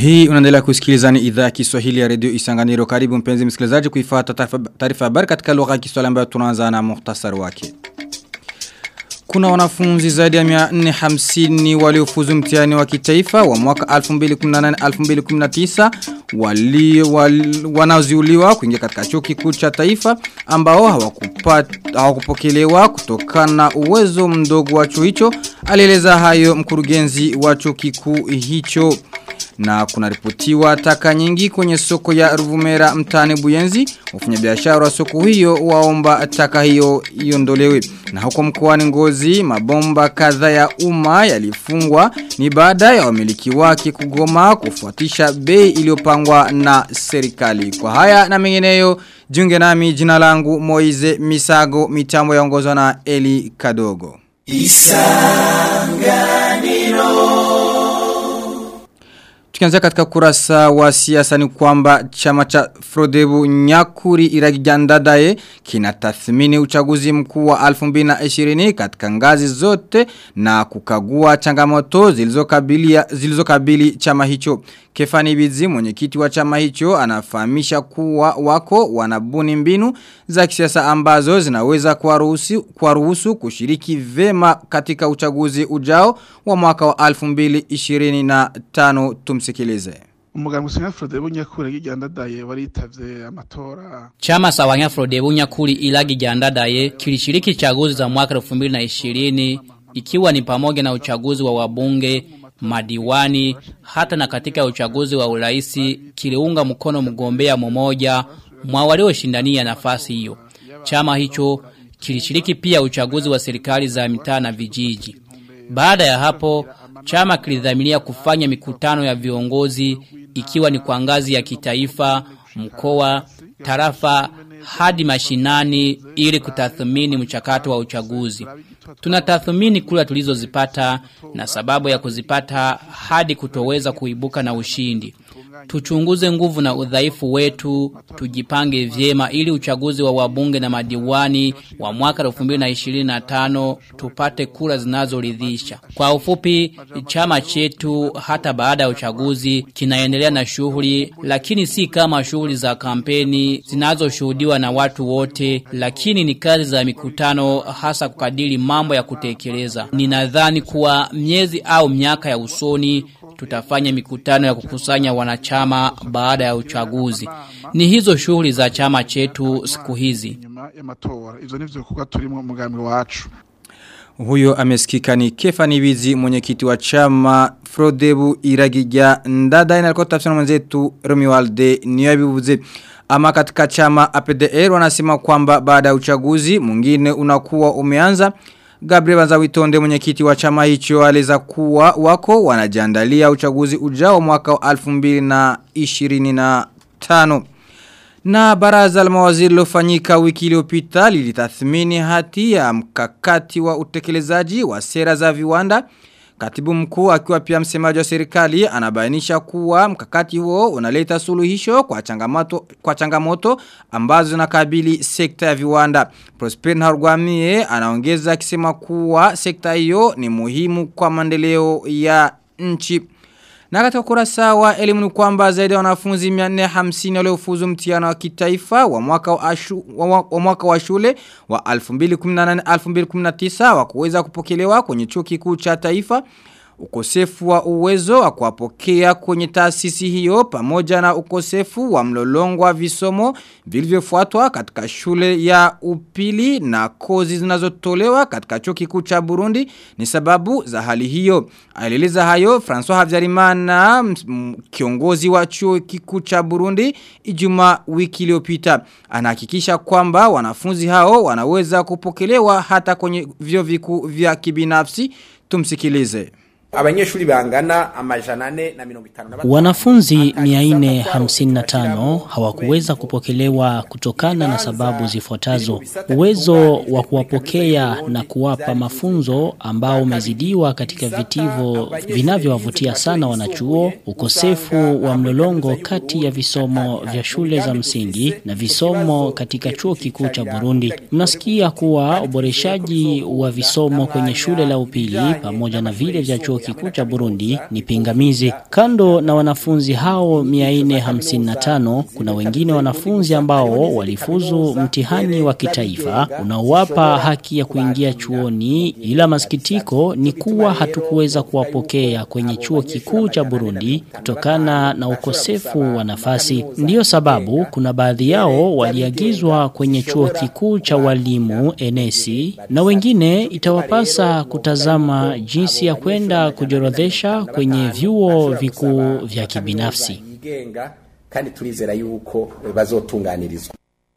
Hii unaendelea kusikiliza ni idhaa ya Kiswahili ya Radio Isanganiro. Karibu mpenzi msikilizaji kuifuata taarifa habari katika lugha ya Kiswahili ambayo tunaanza na muhtasari wake. Kuna wanafunzi zaidi ya 450 waliofuzu mtihani wa kitaifa wa mwaka 2018-2019 wali, wali, wanaoziuliwa kuingia katika chuo kikuu cha taifa ambao hawakupata hawakupokelewa kutokana na uwezo mdogo wa chuo hicho alieleza hayo mkurugenzi wa chuo kikuu hicho na kuna ripotiwa taka nyingi kwenye soko ya Ruvumera mtani Buyenzi wafanyabiashara wa soko hiyo waomba taka hiyo iondolewe na huko mkoani Ngozi mabomba kadhaa ya umma yalifungwa ni baada ya wamiliki wake kugoma kufuatisha bei iliyopangwa na serikali kwa haya na mengineyo jiunge nami jina langu Moize Misago mitambo yaongozwa na Eli Kadogo Isanganiro Tukianzia katika kurasa wa siasa ni kwamba chama cha Frodebu Nyakuri Iragijandadaye kinatathmini uchaguzi mkuu wa 2020 katika ngazi zote na kukagua changamoto zilizokabili zilizokabili chama hicho. Kefani Bizi mwenyekiti wa chama hicho anafahamisha kuwa wako wanabuni mbinu za kisiasa ambazo zinaweza kuwaruhusu kuwaruhusu kushiriki vema katika uchaguzi ujao wa mwaka wa 2025 tumsikilize. Umugambi usanga Frodebu Nyakuri igandadaye waritavye amatora. Chama sawanya Frodebu Nyakuri ilagi gandadaye kilishiriki chaguzi za mwaka 2020 ikiwa ni pamoja na uchaguzi wa wabunge madiwani hata na katika uchaguzi wa uraisi kiliunga mkono mgombea mmoja mwa walioshindania nafasi hiyo. Chama hicho kilishiriki pia uchaguzi wa serikali za mitaa na vijiji. Baada ya hapo chama kilidhamiria kufanya mikutano ya viongozi ikiwa ni kwa ngazi ya kitaifa, mkoa, tarafa hadi mashinani ili kutathmini mchakato wa uchaguzi. Tunatathmini kula tulizozipata na sababu ya kuzipata hadi kutoweza kuibuka na ushindi. Tuchunguze nguvu na udhaifu wetu, tujipange vyema ili uchaguzi wa wabunge na madiwani wa mwaka 2025 tupate kura zinazoridhisha. Kwa ufupi, chama chetu hata baada ya uchaguzi kinaendelea na shughuli, lakini si kama shughuli za kampeni zinazoshuhudiwa na watu wote, lakini ni kazi za mikutano hasa kukadiri mambo ya kutekeleza. Ninadhani kuwa miezi au miaka ya usoni tutafanya mikutano ya kukusanya wanachama baada ya uchaguzi. Ni hizo shughuli za chama chetu siku hizi. Ivyo nivyo kuka turimo mugambi wacu. Huyo amesikika ni Kefani Wizi mwenyekiti wa chama Frodebu Iragija Ndada inalikuwa tafsiri mwenzetu Romualde Niyabibuze. Ama katika chama APDR wanasema kwamba baada ya uchaguzi mwingine unakuwa umeanza Gabriel Bazawitonde mwenyekiti wa chama hicho aliza kuwa wako wanajiandalia uchaguzi ujao mwaka wa 2025. Na baraza la mawaziri lilofanyika wiki iliyopita lilitathmini hati ya mkakati wa utekelezaji wa sera za viwanda. Katibu mkuu akiwa pia msemaji wa serikali anabainisha kuwa mkakati huo unaleta suluhisho kwa changamoto kwa changamoto ambazo zinakabili sekta ya viwanda. Prosper Nharwamie anaongeza akisema kuwa sekta hiyo ni muhimu kwa maendeleo ya nchi. Na katika kurasa wa elimu ni kwamba zaidi ya wanafunzi 450 waliofuzu mtihani wa kitaifa wa mwaka wa, ashu, wa, wa mwaka wa shule wa 2018-2019 wa kuweza kupokelewa kwenye chuo kikuu cha taifa ukosefu wa uwezo wa kuwapokea kwenye taasisi hiyo pamoja na ukosefu wa mlolongo wa visomo vilivyofuatwa katika shule ya upili na kozi zinazotolewa katika chuo kikuu cha Burundi ni sababu za hali hiyo. Alieleza hayo François Havyarimana kiongozi wa chuo kikuu cha Burundi Ijumaa wiki iliyopita. Anahakikisha kwamba wanafunzi hao wanaweza kupokelewa hata kwenye vyo vikuu vya kibinafsi. Tumsikilize abanyeshuri bangana amajana ane na mirongo itanu na Wanafunzi 455 hawakuweza kupokelewa kutokana na sababu zifuatazo. Uwezo wa kuwapokea na kuwapa mafunzo ambao umezidiwa katika vitivo vinavyowavutia sana wanachuo, ukosefu wa mlolongo kati ya visomo vya shule za msingi na visomo katika chuo kikuu cha Burundi. Mnasikia kuwa uboreshaji wa visomo kwenye shule la upili pamoja na vile vya chuo chuo kikuu cha Burundi ni pingamizi. Kando na wanafunzi hao 455 kuna wengine wanafunzi ambao walifuzu mtihani wa kitaifa unaowapa haki ya kuingia chuoni ila masikitiko ni kuwa hatukuweza kuwapokea kwenye chuo kikuu cha Burundi kutokana na ukosefu wa nafasi. Ndiyo sababu kuna baadhi yao waliagizwa kwenye chuo kikuu cha walimu NSI na wengine itawapasa kutazama jinsi ya kwenda kujorodhesha kwenye vyuo vikuu vya kibinafsi. yigenga kandi turizera yuko bazotunganirizwa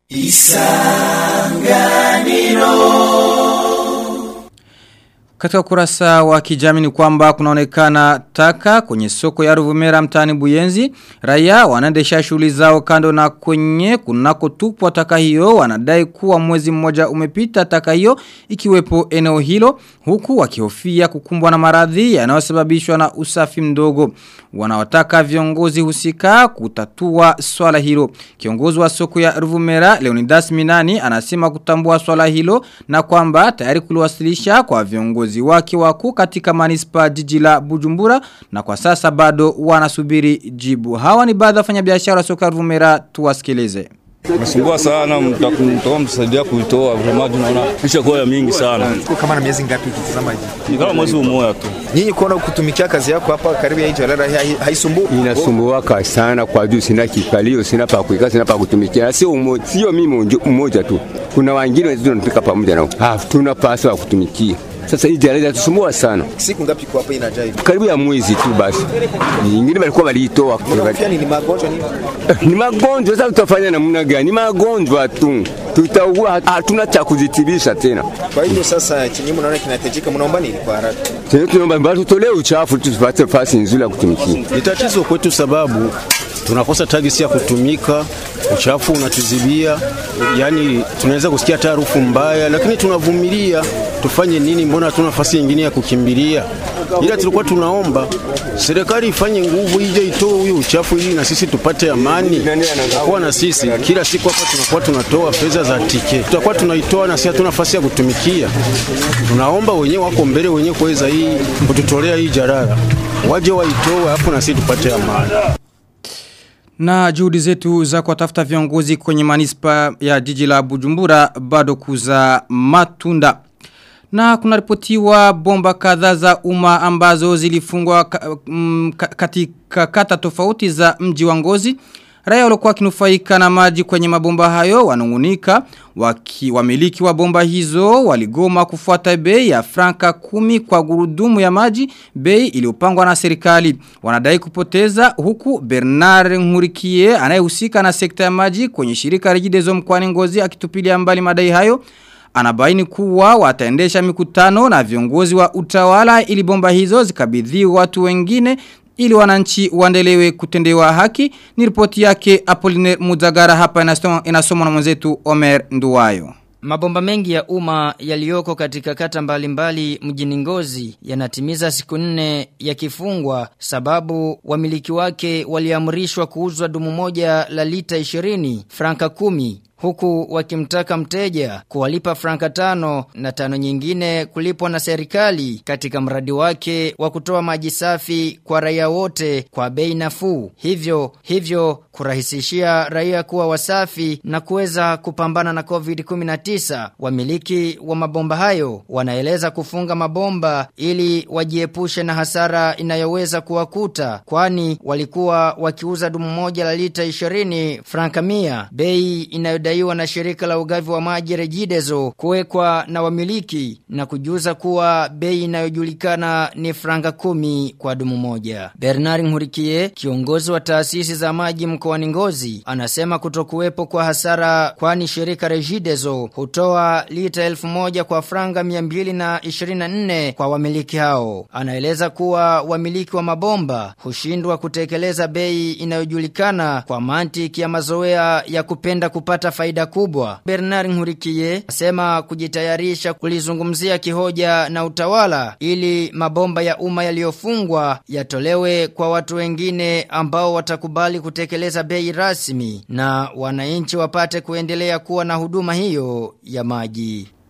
Katika kurasa wa kijamii ni kwamba kunaonekana taka kwenye soko ya Ruvumera mtaani Buyenzi. Raia wanaendesha shughuli zao kando na kwenye kunakotupwa taka hiyo wanadai kuwa mwezi mmoja umepita taka hiyo ikiwepo eneo hilo huku wakihofia kukumbwa na maradhi yanayosababishwa na usafi mdogo. Wanawataka viongozi husika kutatua swala hilo. Kiongozi wa soko ya Ruvumera Leonidas Minani anasema kutambua swala hilo na kwamba tayari kuliwasilisha kwa viongozi wake wakuu katika manispa jiji la Bujumbura na kwa sasa bado wanasubiri jibu. Hawa ni baadhi ya wafanyabiashara wa soko ya Ruvumera tuwasikilize. Nasumbua sana mtakuwa msaidia kuitoa vraiment tunaona kisha kwa mingi sana. kama na miezi ngapi ukitazama hivi? Ni kama mwezi mmoja tu. Nyinyi kuona kutumikia kazi yako hapa karibu ya hii jalala hai- haisumbui? inasumbuaka sana kwa juu sina kikalio, sina pa kuikaa, sina pa kutumikia. Na Sio umo- sio mimi mmoja- mmoja tu, kuna wengine wenzetu tunapika pamoja nao, hatuna pasi wa kutumikia. Sasa hii jalala inatusumbua sana, Siku ngapi kwa hapa inajaa hivi? karibu ya mwezi tu basi. Nyingine walikuwa waliitoa Unahofia nini magonjwa nini? ni magonjwa. Sasa tutafanya namna gani? Ni magonjwa tu, tutaugua, hatuna cha kuzitibisha tena. Kwa hiyo sasa chenye mnaona kinahitajika mnaomba nini kwa haraka? Tena tunaomba mbali tutolee uchafu tu tupate nafasi nzuri ya kutumikia. Ni tatizo kwetu sababu tunakosa tagisi ya kutumika, uchafu unatuzibia, yani tunaweza kusikia hata harufu mbaya, lakini tunavumilia. Tufanye nini? Mbona hatuna nafasi nyingine ya kukimbilia? Ila tulikuwa tunaomba serikali ifanye nguvu, ije itoe huyo uchafu ili na sisi tupate amani. Kwa na sisi kila siku hapa tunakuwa tunatoa fedha za tike, tutakuwa tunaitoa na sisi hatuna nafasi ya kutumikia. Tunaomba wenyewe wako mbele wenyewe kuweza hii kututolea hii jarara, waje waitoe hapo na sisi tupate amani. Na juhudi zetu za kuwatafuta viongozi kwenye manispa ya jiji la Bujumbura bado kuza matunda. Na kunaripotiwa bomba kadhaa za umma ambazo zilifungwa ka, mm, ka, katika kata tofauti za mji wa Ngozi. Raia walikuwa kinufaika na maji kwenye mabomba hayo wanungunika waki, wamiliki wa bomba hizo waligoma kufuata bei ya franka kumi kwa gurudumu ya maji bei iliyopangwa na serikali wanadai kupoteza huku Bernard Nkurikiye anayehusika na sekta ya maji kwenye shirika Regideso mkoani Ngozi akitupilia mbali madai hayo Anabaini kuwa wataendesha mikutano na viongozi wa utawala ili bomba hizo zikabidhiwe watu wengine ili wananchi waendelewe kutendewa haki. Ni ripoti yake Apollinaire Muzagara hapa inasomwa inasomwa na mwenzetu Omer Nduwayo. Mabomba mengi ya umma yaliyoko katika kata mbalimbali mjini Ngozi yanatimiza siku nne yakifungwa sababu wamiliki wake waliamrishwa kuuzwa dumu moja la lita 20 franka kumi huku wakimtaka mteja kuwalipa franka tano na tano nyingine kulipwa na serikali katika mradi wake wa kutoa maji safi kwa raia wote kwa bei nafuu. Hivyo hivyo kurahisishia raia kuwa wasafi na kuweza kupambana na COVID-19. Wamiliki wa mabomba hayo wanaeleza kufunga mabomba ili wajiepushe na hasara inayoweza kuwakuta kwani walikuwa wakiuza dumu moja la lita 20 franka mia bei inayodaiwa na shirika la ugavi wa maji Regideso kuwekwa na wamiliki na kujuza kuwa bei inayojulikana ni franka kumi kwa dumu moja. Bernard Nkurikiye kiongozi wa taasisi za maji mkoani Ngozi anasema kutokuwepo kwa hasara kwani shirika Regideso hutoa lita elfu moja kwa franga 224 kwa wamiliki hao. Anaeleza kuwa wamiliki wa mabomba hushindwa kutekeleza bei inayojulikana kwa mantiki ya mazoea ya kupenda kupata faida kubwa. Bernard Nkurikiye asema kujitayarisha kulizungumzia kihoja na utawala ili mabomba ya umma yaliyofungwa yatolewe kwa watu wengine ambao watakubali kutekeleza bei rasmi na wananchi wapate kuendelea kuwa na huduma hiyo ya maji.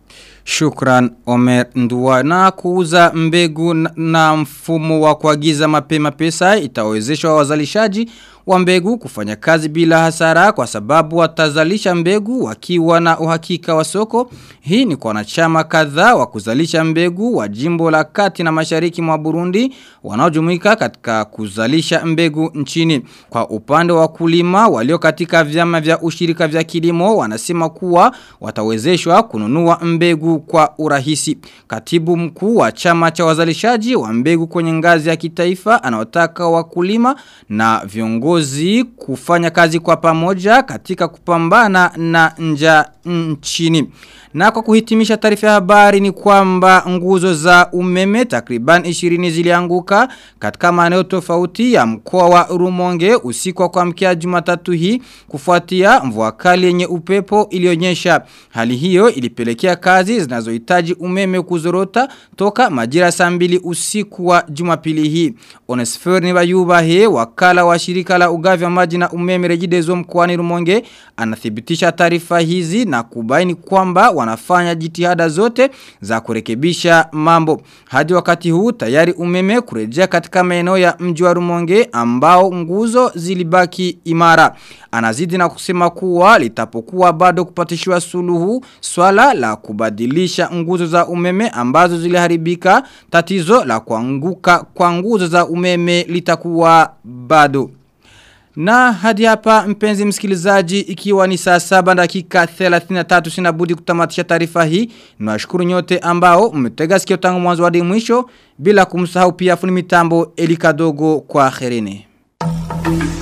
Shukran Omer Ndua na kuuza mbegu na- na mfumo wa kuagiza mapema pesa itawezesha wazalishaji wa mbegu kufanya kazi bila hasara kwa sababu watazalisha mbegu wakiwa na uhakika wa soko. Hii ni kwa wanachama kadhaa wa kuzalisha mbegu wa jimbo la kati na mashariki mwa Burundi wanaojumuika katika kuzalisha mbegu nchini. Kwa upande wa kulima walio katika vyama vya ushirika vya kilimo wanasema kuwa watawezeshwa kununua mbegu kwa urahisi. Katibu mkuu wa chama cha wazalishaji wa mbegu kwenye ngazi ya kitaifa anaotaka wakulima na viongozi kufanya kazi kwa pamoja katika kupambana na nja nchini. Na kwa kuhitimisha taarifa ya habari ni kwamba nguzo za umeme takriban 20 zilianguka katika maeneo tofauti ya mkoa wa Rumonge usiku wa kuamkia Jumatatu hii kufuatia mvua kali yenye upepo ilionyesha. Hali hiyo ilipelekea kazi zinazohitaji umeme kuzorota toka majira saa mbili usiku wa Jumapili hii. Onesfer Nibayubahe wakala wa shirika la ugavi wa maji na umeme Regideso mkoani Rumonge anathibitisha taarifa hizi na kubaini kwamba wanafanya jitihada zote za kurekebisha mambo. Hadi wakati huu tayari umeme kurejea katika maeneo ya mji wa Rumonge ambao nguzo zilibaki imara. Anazidi na kusema kuwa litapokuwa bado kupatishiwa suluhu swala la kubadilisha nguzo za umeme ambazo ziliharibika tatizo la kuanguka kwa nguzo za umeme litakuwa bado. Na hadi hapa mpenzi msikilizaji ikiwa ni saa saba dakika 33 sinabudi kutamatisha taarifa hii. Nawashukuru nyote ambao mmetega sikio tangu mwanzo hadi mwisho bila kumsahau pia funi mitambo Elika Dogo kwa kherene.